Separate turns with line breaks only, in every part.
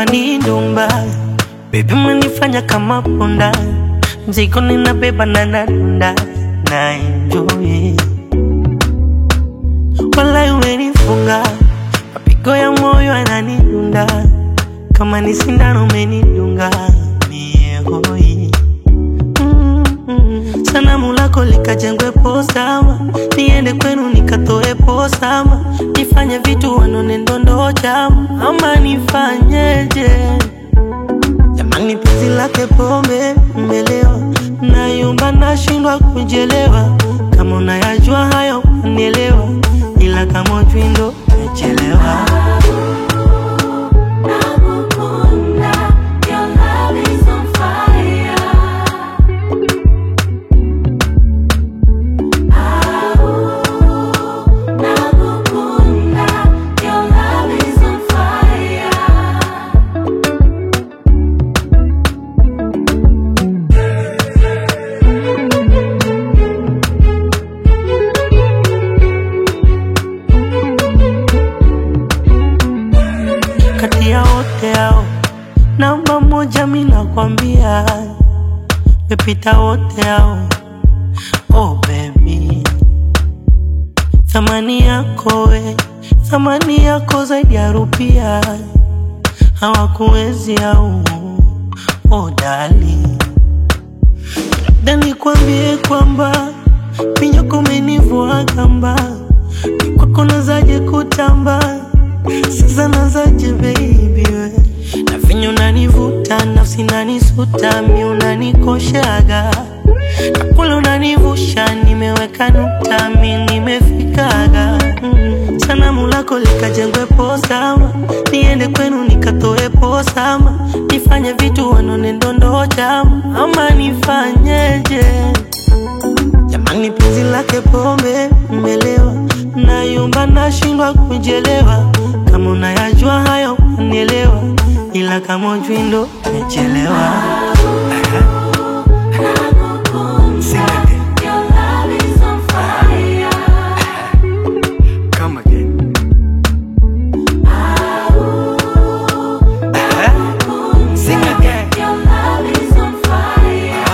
ni ndumba Baby umenifanya kama punda Mzigo ninabeba na nadunda Na enjoy Walai umenifunga Mapigo ya moyo yananidunda Kama ni sindano umenidunga Mie hoi Mm, mm. Sanamu lako likajengwe posama Niende kwenu nikatoe posama Nifanye vitu wanone ndondo chama Ama nifanyeje Jamani penzi lake pombe mmelewa Nayumba nashindwa kujelewa Kama unayajua hayo unielewa Ila kama ujui ndo umechelewa
Nakukunda, your love is on fire. Au, nakukunda, your love is on fire.
kati ya wote hao namba moja mi nakwambia mepita wote hao oh baby thamani yako we thamani yako zaidi ya rupia hawakuwezi au oh dali labda nikwambie kwamba minyoko umenivua kamba kwako nazaje kutamba sasa nazaje baby we na vinyo unanivuta nafsi nanisuta mi unanikoshaga na kule unanivusha nimeweka nukta mi nimefikaga mm. sanamu lako likajengwe posama niende kwenu nikatoe posama nifanye vitu wanone ndondo chama ama nifanyeje Jamani penzi lake pombe mmelewa Nayumba nashindwa kujelewa Kama unayajua hayo unielewa Ila kama ujui ndo umechelewa Sing again.
Your love is on fire.
Come again. Sing again.
Your love is on fire.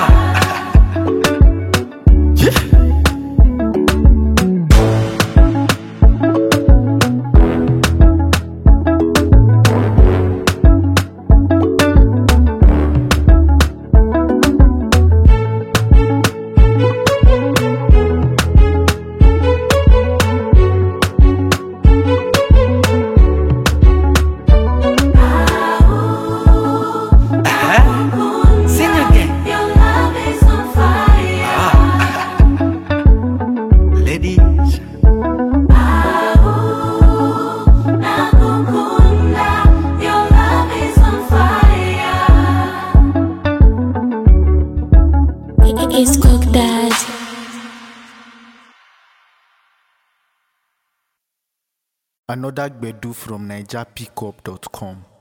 Sing again.
Your love is on fire.
Ladies.
Nakukunda, your love is on fire.
It's Cook Dad.
Another Gbedu from NigerPickup.com.